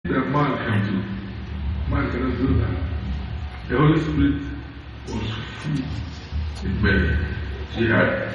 that man can do. Man cannot do that. The Holy Spirit was full in Mary. She had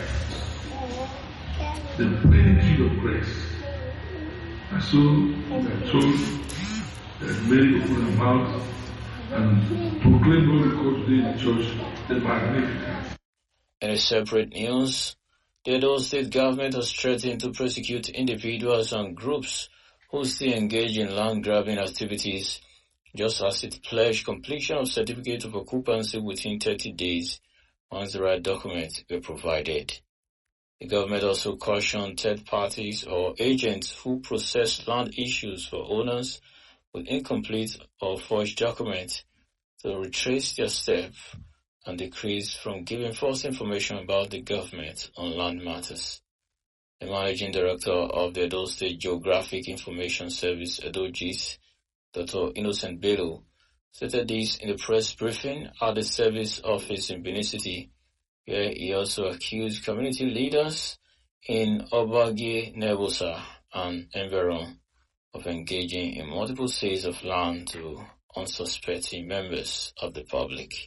the plenitude of grace. And so we are told that Mary opened her mouth and proclaimed what we call today in the church the Magnificat. In a separate news, the Edo state government has threatened to prosecute individuals and groups who still engage in land grabbing activities, just as it pledged completion of certificate of occupancy within 30 days once the right documents were provided. The government also cautioned third parties or agents who process land issues for owners with incomplete or forged documents to retrace their steps and decrease from giving false information about the government on land matters. The managing director of the Edo State Geographic Information Service, Edo GIS, Dr. Innocent Bello, stated this in the press briefing at the service office in Benin City, where he also accused community leaders in Obagi, Nebusa, and Enveron of engaging in multiple sales of land to unsuspecting members of the public.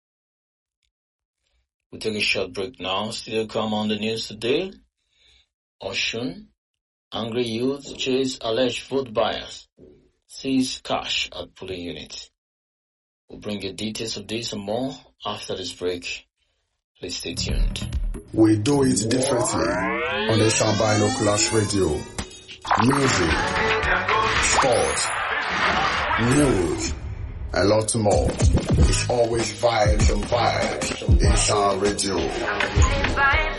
We'll take a short break now. Still come on the news today. Oshun, angry youth chase alleged vote buyers, seize cash at polling unit. We'll bring you details of this and more after this break. Please stay tuned. We do it differently on the Sambino Clash Radio. Music, sport, news, a lot more. It's always vibes and vibes in Sound Radio.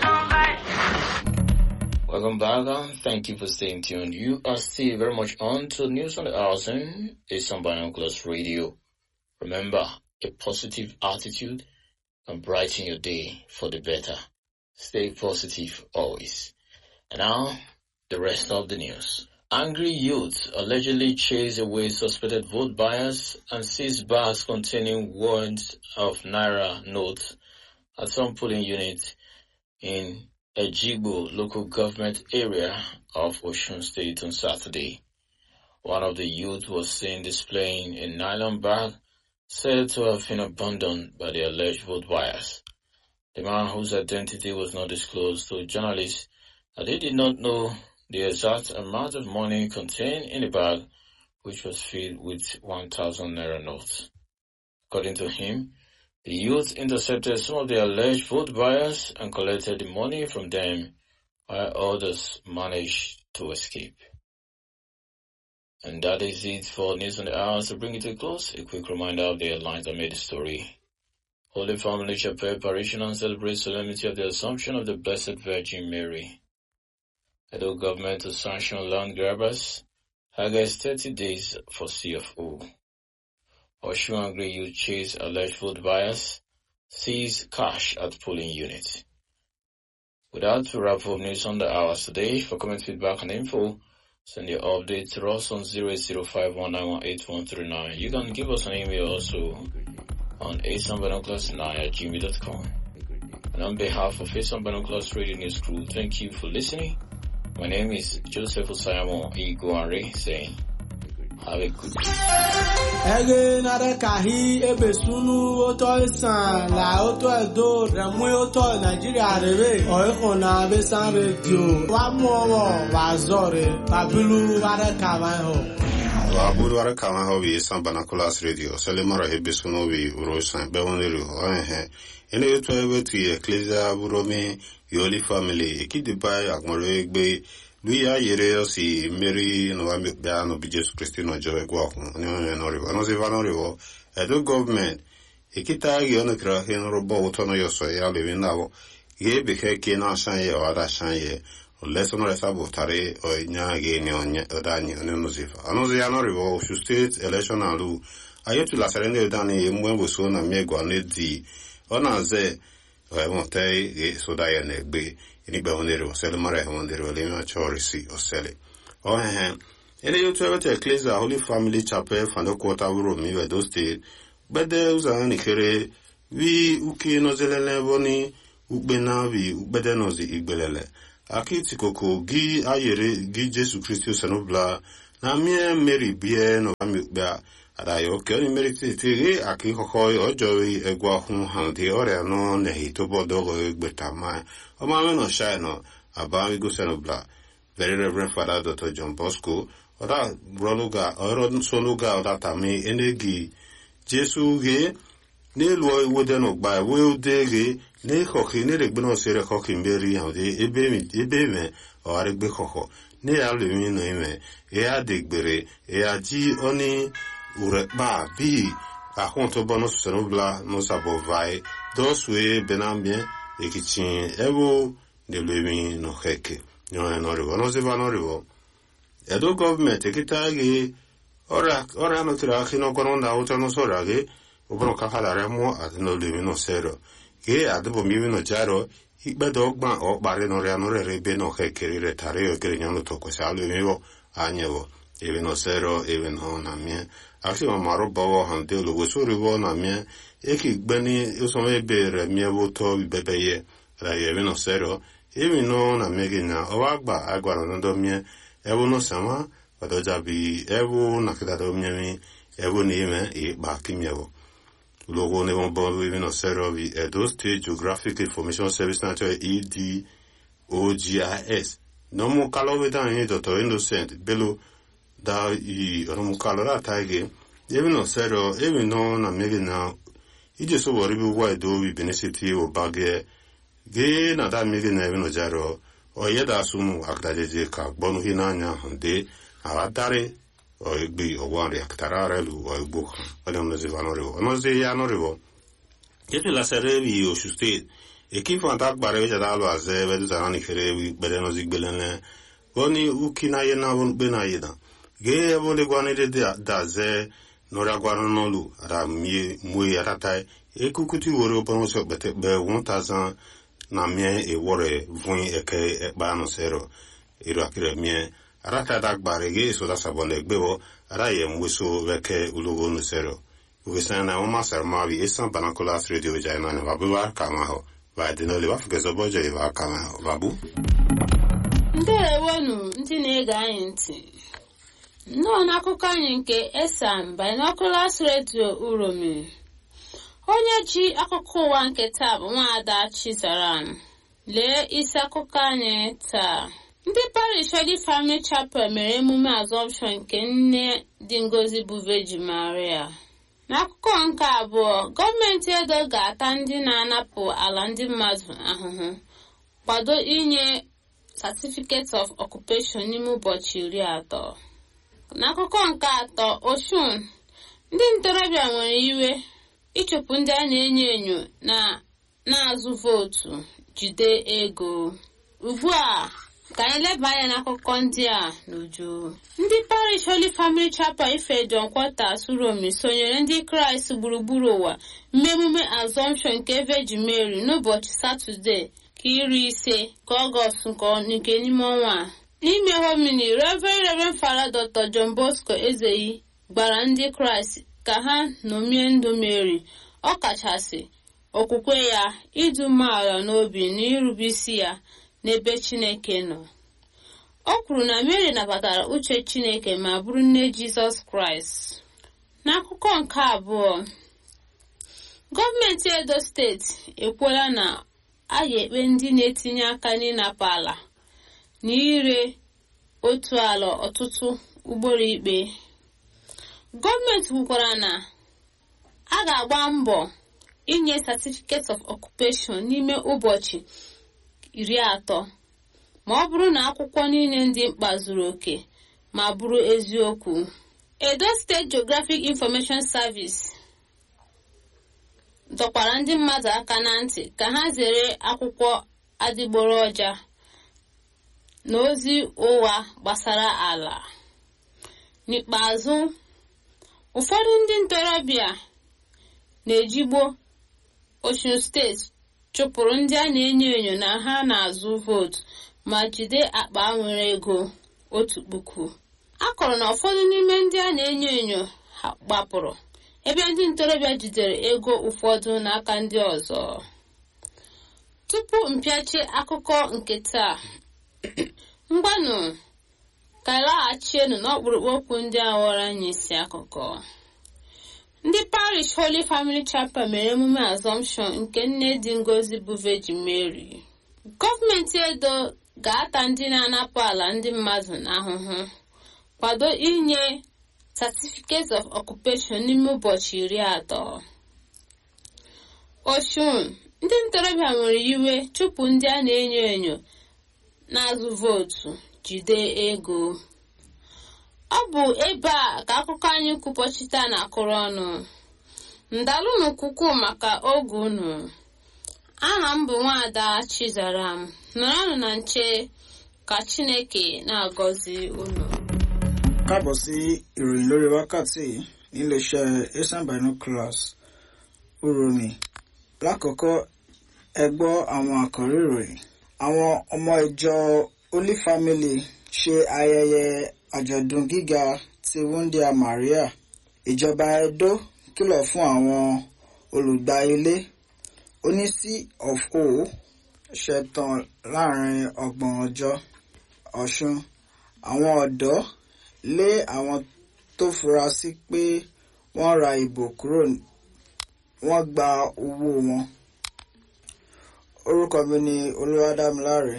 Welcome back and thank you for staying tuned. You are still very much on to News on the Housing, it's on Binoculars Radio. Remember, a positive attitude can brighten your day for the better. Stay positive always. And now, the rest of the news. Angry youths allegedly chase away suspected vote buyers and seize bags containing warrants of Naira notes at some polling units in Ejigbo local government area of Osun State on Saturday. One of the youths was seen displaying a nylon bag said to have been abandoned by the alleged vote buyers. The man whose identity was not disclosed to journalists that he did not know the exact amount of money contained in the bag, which was filled with 1,000 naira notes. According to him, the youth intercepted some of the alleged vote buyers and collected the money from them, while others managed to escape. And that is it for News on the Hours. To bring it to a close, a quick reminder of the headlines that made the story. Holy Family Chapel Parishioner celebrates solemnity of the Assumption of the Blessed Virgin Mary. Edo government to sanction land grabbers. August 30 days for CFO. Oshun Angry Youth chase alleged vote buyers. Seize cash at polling unit. Without to wrap up news on the hours today, for comment, feedback, and info, send your update to us on 0805191839. You can give us an email also on asambinoculars9 at gmail.com. And on behalf of Asam Binoculars Radio News Crew, thank you for listening. My name is Joseph Osayamo Iguare saying, have a good day. ege nare kahi ebe sunu oto isan la oto edo remu oto nigeria rebe oiko na besan radio wa mu owo wa zore babilu ware kama ho aburu ara kama ho bi san banakulas radio sele mara hebe suno bi uro san be won le ho eh ene yeto ebe tu ecclesia aburo mi yoli family ekidi bai agmoro egbe lui ya yere si mmeri no wa bịa no bi jesu kristi no jo egwa ọhụ ni onye no rivo no se va no rivo edo government ekita gi ono kra hin robo uto no yo so ya le bin nawo ge be ke ke na shan ye o da shan ye o le so no resa bo tare o nya ge ni onye o da ni ono no se fa ano se ya no rivo shu state election alu ayetu la serende dani ye mwe bo so na mi egwa ne di ọ na-aze ọmọte soda ya na-egbe enigbe onere osele mara ehe onere ole ime achọ risi osele ohehe ene yotu ebete ecclesia holy family chapel fandokwota wuro mi wedo state gbede ụzọ ha nikere vi uke nozelele boni ukpe na vi ukpede nozi igbelele akitikoko gi ayere gi jesu kristi osenobla na mie mmeri bie no amikpa adayo ke oni meri titi ge aki koko ojo egwa hun han di ore no ne hito bodo go gbeta ma o ma me no shine no aba mi go seno bla very reverend father dr john bosco oda roluga oro soluga oda tami enegi jesu ge n'elu iwode no gba we ode ge ne koki ne le gbeno sere koki mberi han de ebe mi ebe me o are gbe koko ne ya le mi no ime e ya de gbere e ya ji oni ure ba bi ahun to bono sero bla no sabo vai dos we benambie e kichin ewo ne le mi no heke no no rivo no se va no rivo edo government kita ge ora ora no tira ki no koronda uta no sora ge ubro kakala remo at no le mi no sero ge adebo mi mi no jaro ikpedo ọgba ọkparị nọrọ ya nọrọ ebe na ọha ekeri retara ya okere nyanu to kwesị alụ emewo anyewo ebe no sero ebe no na mie asi ma maru bawo han de lo weso rivo na mie eki gbeni usome ebe re mie wo to bebe ye ra ye ebe no sero ebe no na mie gina o agba agwara no do mie ebe no sama wado jabi ebe na kita do mie mi ebe ni ime e ba kimiewo logo ne bon bon we no sero vi Edo State Geographic Information Service Nature ED OGIS no mo kalo we dan ni Dr. Innocent belo da i no mo kalo ra taige ebi no sero ebi no na mege na ije so wori bi wa Edo wi benesiti o bage ge na da mege na ebi no jaro o ye da sumu akdajeje ka gbonu hinanya hande awadare o egbe ọgwa nri akitara arelu o egbo ọdị ọnọzi vanọrịwọ ọnọzi ya nọrịwọ yetu lasere ebi osu steeti ekifu ata gbara ebi jada alụ aze ebe dutara na ikere ebi gbede nọzi gbelele goni uki na yena bụ mkpe na yena gee ebe ole gwa nede da aze nọrịa gwara n'ọlụ ada mie mue atata ekukuti wore ọbọrọ ọsọ kpete kpe 1000 na mie ewore vun eke ekpa anụsero iru akire mie arata da gbare ge so da sabon de gbebo ara ye mweso weke ulogo no sero ugesa na o masar ma bi esan banakola radio ja na ne babu wa kama ho ba de no le wa fuke so bojo e wa kama ho babu ndewonu ndị na-ege anyị ntị nnọọ n'akụkọ anyị nke esan binoculars radio uromi onye ji akụkọ ụwa nke taa bụ nwaada chizaram lee isi akụkọ anyị taa ndị parish Holy Family Chapel mere emume asọmpshọn nke nne dị ngozi bụ Virgin Maria n'akụkọ nke abụọ gọọmenti edo ga-ata ndị na-anapụ ala ndị mmadụ ahụhụ kwado inye certificate of occupation n'ime ụbọchị iri atọ n'akụkọ nke atọ oshun ndị ntorobịa nwere iwe ịchụpụ ndị a na-enyo enyo na na-azụ vootu jide ego ugbu a ka anyị leba anya n'akụkọ ndị a n'uju ndị parish Holy Family Chapel Ifejon Quarters Uromi sonyere ndị kraịst gburugburu ụwa mmemume asọmpshọn nke Virgin Mary n'ụbọchị satọde ka iri ise ka ọgọst nke n'ime ọnwa a n'ime homini Reverend Reverend Father Dr. John Bosco Ezeyi gbara ndị kraịst ka ha ṅomie ndụ Mary ọkachasị okwukwe ya ịdị umeala n'obi na irube isi ya n'ebe chineke nọ o kwuru na mary nabatara uche chineke ma bụrụ nne jizọs kraịst n'akụkọ nke abụọ gọọmenti edo steeti ekwuola na a ga-ekpe ndị na-etinye aka n'ịnapụ ala na ire otu ala ọtụtụ ugboro ikpe gọọmenti kwukwara na a ga-agba mbọ inye certificate of occupation n'ime ụbọchị iri atọ ma ọ bụrụ na akwụkwọ niile ndị mkpa zuru oke ma bụrụ eziokwu edo steeti geographic information service dọkwara ndị mmadụ aka na ntị ka ha zere akwụkwọ adịgboroja na ozi ụgha gbasara ala n'ikpeazụ ụfọdụ ndị ntorobịa na-ejigbo osun steeti chụpụrụ ndị a na-enyo enyo na ha na-azụ vootu ma jide akpa nwere ego otu puku a kọrọ na ụfọdụ n'ime ndị a na-enyo enyo ha gbapụrụ ebe ndị ntorobịa jidere ego ụfọdụ n'aka ndị ọzọ tupu mpịachi akụkọ nke taa mgbanụ ka ịlaghachienu n'ọkpụrụkpụ okwu ndị a ghọrọ anyị isi akụkọ ndị parish holy family chapel mere emume asọmpshọn nke nne dị ngozi bụ virgin mary gọọmenti edo ga-ata ndị na-anapụ ala ndị mmadụ n'ahụhụ kwado inye certificate of occupation n'ime ụbọchị iri atọ oshun ndị ntorobịa nwere iwe chụpụ ndị a na-enyo enyo na-azụ vootu jide ego ọ bụ ebe a ka akụkọ anyị kwupọchite na akụrụ ọnụ ndalụnụ kwukwu maka oge unu aha m bụ nwaada chizaram nọrọnụ na nche ka chineke na-agọzi unu káàbọ̀ sí ìròyìn lórí wákàtí níléeṣẹ́ asian binoculars uromi lákọ̀ọ́kọ́ ẹ gbọ́ àwọn àkọ́rí ìròyìn àwọn ọmọ ìjọ holy family ṣe ayẹyẹ àjọ̀dún gíga ti wúndíá maria ìjọba edo kìlọ̀ fún àwọn olùgbà ilé oní c of o ṣẹ̀tàn láàrin ọgbọ̀n ọjọ́ ọ̀ṣun àwọn ọ̀dọ́ lé àwọn tó fura sí pé wọ́n ra ìbò kúrò wọ́n gba owó wọn. orúkọ mi ni olúwadámiláre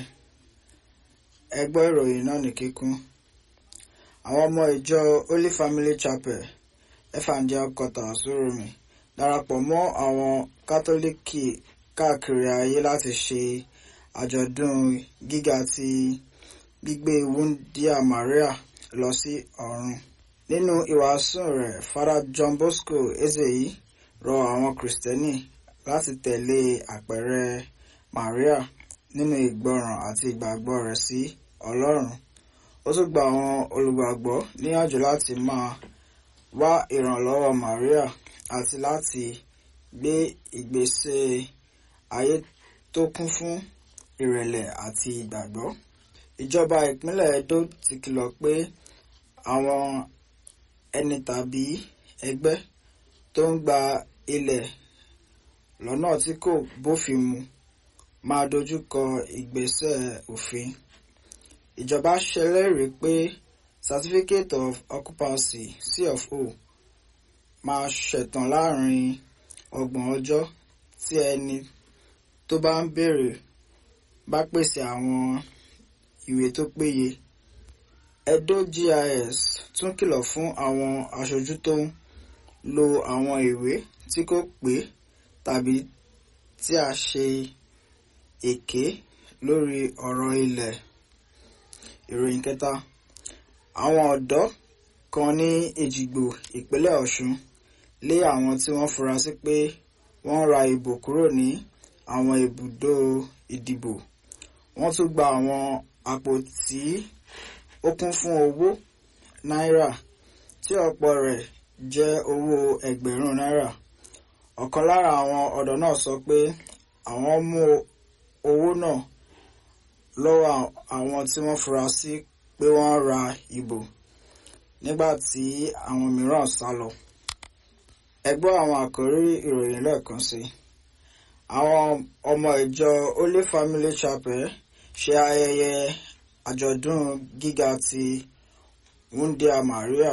ẹ gbọ́ ìròyìn náà ní kíkún. àwọn ọmọ ìjọ holy family chapel evangel quarter sóròmì darapọ̀ mọ́ àwọn kátólíkì káàkiri ayé láti ṣe àjọ̀dún gíga ti gbígbé wúndíá maria lọ sí ọ̀run. nínú ìwàásù rẹ̀ fada john bosco ezeyi rọ àwọn kìrìsìtẹ́nì láti tẹ̀lé àpẹẹrẹ maria nínú ìgbọràn àti ìgbàgbọ́ rẹ̀ sí ọlọ́run. ó tún gba àwọn olùgbàgbọ́ níyànjú láti máa wá ìrànlọ́wọ́ maria àti láti gbé ìgbésẹ̀ ayé tó kún fún ìrẹ̀lẹ̀ àti ìgbàgbọ́. ìjọba ìpínlẹ̀ edo ti kìlọ̀ pé àwọn ẹni tàbí ẹgbẹ́ tó ń gba ilẹ̀ lọ́nà tí kò bófin mu máa dojúkọ ìgbésẹ̀ òfin. ìjọba ṣèlérí pé certificate of occupancy cfo máa ṣẹ̀tàn láàrin ọgbọ̀n ọjọ́ tí ẹni tó bá ń béèrè bá pèsè àwọn ìwé tó péye. Edo GIS tún kìlọ̀ fún àwọn aṣojú tó ń lo àwọn ìwé tí kò pé tàbí tí a ṣe èké lórí ọ̀rọ̀ ilẹ̀. Ìròyìn kẹta àwọn ọ̀dọ́ kan ní Èjìgbò ìpínlẹ̀ Ọ̀ṣun lé àwọn tí wọ́n fura sí pé wọ́n ra ìbò kúrò ní àwọn ibùdó ìdìbò. Wọ́n tún gba àwọn àpótí ó kún fún owó náírà tí ọ̀pọ̀ rẹ̀ jẹ́ owó ẹgbẹ̀rún náírà. ọ̀kan lára àwọn ọ̀dọ́ náà sọ pé àwọn mú owó náà lọ́wọ́ àwọn tí wọ́n fura sí pé wọ́n ra ìbò nígbà tí àwọn mìíràn sá lọ. ẹ gbọ́ àwọn àkórí ìròyìn lẹ́ẹ̀kan sí i. àwọn ọmọ ìjọ holy family chapel ṣe ayẹyẹ àjọ̀dún gíga ti wúndíá maria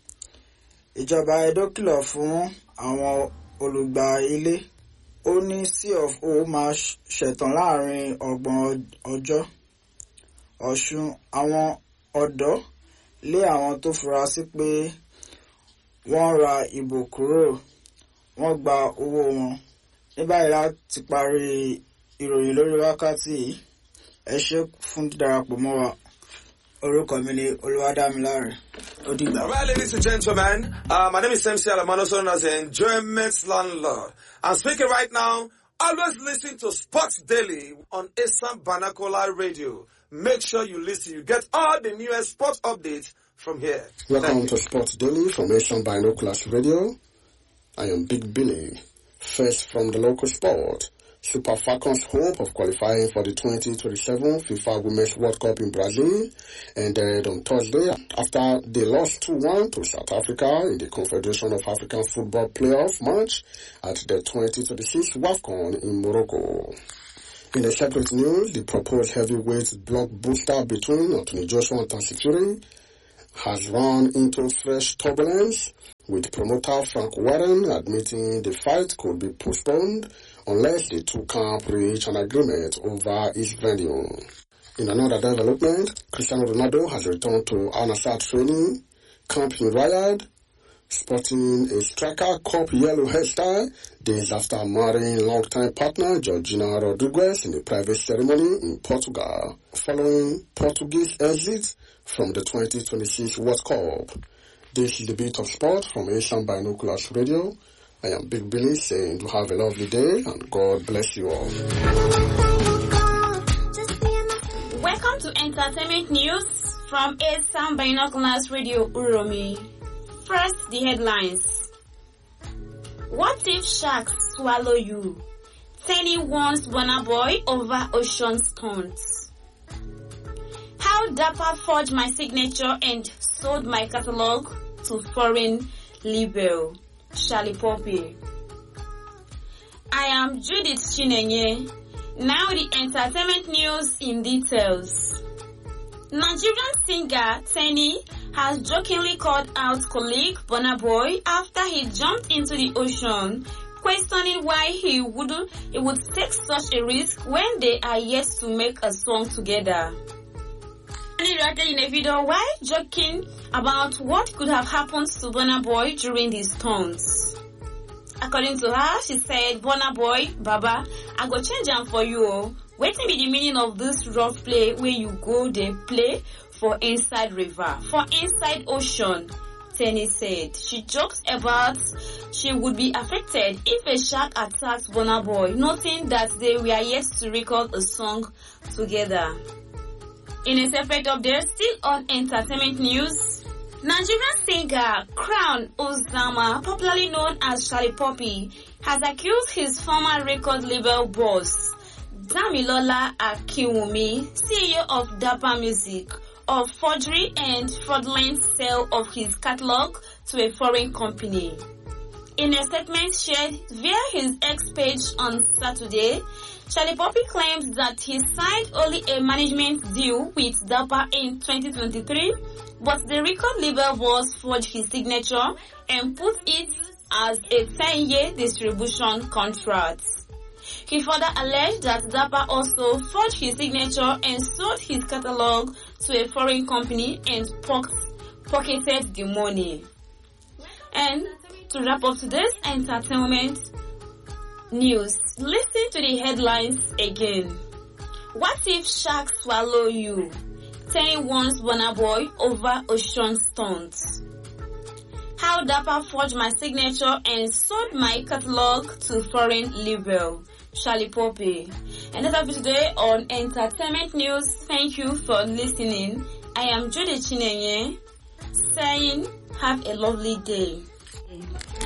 ìjọba edo kìlọ̀ fún àwọn olùgbà ilé ó ní c of o máa ṣẹ̀tàn láàrin ọgbọ̀n ọjọ́ ọ̀ṣun àwọn ọ̀dọ́ lé àwọn tó fura sí pé wọ́n ra ìbò kúrò wọ́n gba owó wọn ní báyìí láti parí ìròyìn lórí wákàtí yìí ẹ ṣe fún dídarapọ̀ mọ́ wa orúkọ mi ni olúwadámiláre ó dìgbà. All right, ladies and gentlemen, uh, my name is MC Alamano, also known as the Enjoyment Landlord. I'm speaking right now. Always listen to Sports Daily on Assam Banakola Radio. Make sure you listen. You get all the newest sports updates from here. Welcome to Sports Daily from Asian Binoculars Radio. I am Big Billy. First from the local sport. Super Falcons' hope of qualifying for the 2027 FIFA Women's World Cup in Brazil ended on Thursday after they lost 2-1 to South Africa in the Confederation of African Football playoff match at the 2026 WAFCON in Morocco. In a separate news, the proposed heavyweight blockbuster between Anthony Joshua and Tyson Fury has run into fresh turbulence, with promoter Frank Warren admitting the fight could be postponed unless the two camps reach an agreement over its venue. In another development, Cristiano Ronaldo has returned to Al Nassr training camp in Riyadh, sporting a striker cup yellow hairstyle days after marrying longtime partner Georgina Rodriguez in a private ceremony in Portugal, following Portuguese exit from the 2026 World Cup. This is the beat of sport from Asian Binoculars Radio. I am Big Billy saying to have a lovely day and God bless you all. Welcome to entertainment news from Asian Binoculars Radio Uromi. First, the headlines. What if sharks swallow you? Tenny warns Bonner Boy over ocean stunts. How Dapper forged my signature and sold my catalog to foreign label. Charlie Poppy. I am Judith Chinenye. Now the entertainment news in details. Nigerian singer Tenny has jokingly called out colleague Burna Boy after he jumped into the ocean, questioning why he would he would take such a risk when they are yet to make a song together. Tenny reacted in a video while joking about what could have happened to Burna Boy during these stunts. According to her, she said, Burna Boy, Baba, I go change am for you. Oh. Wetin be the meaning of this rough play where you go dey play for inside river, for inside ocean? Tenny said. She joked about she would be affected if a shark attacked Burna Boy, noting that they were yet to record a song together. In a separate update, still on entertainment news, Nigerian singer Crown Ozama, popularly known as Charlie Poppy, has accused his former record label boss, Damilola Akiwumi, CEO of Dapper Music, of forgery and fraudulent sale of his catalog to a foreign company. In a statement shared via his X page on Saturday, Charlie Poppy claims that he signed only a management deal with Dapper in 2023, but the record label was forged his signature and put it as a 10-year distribution contract. He further alleged that Dapper also forged his signature and sold his catalog to a foreign company and pocketed the money. And to wrap up today's entertainment news, listen to the headlines again. What if sharks swallow you? Tenny warns Burna Boy over ocean stunts. How Dapper forged my signature and sold my catalog to foreign label. Charlie Poppy. And that's all for today on Entertainment News. Thank you for listening. I am Judy Chinenye saying have a lovely day.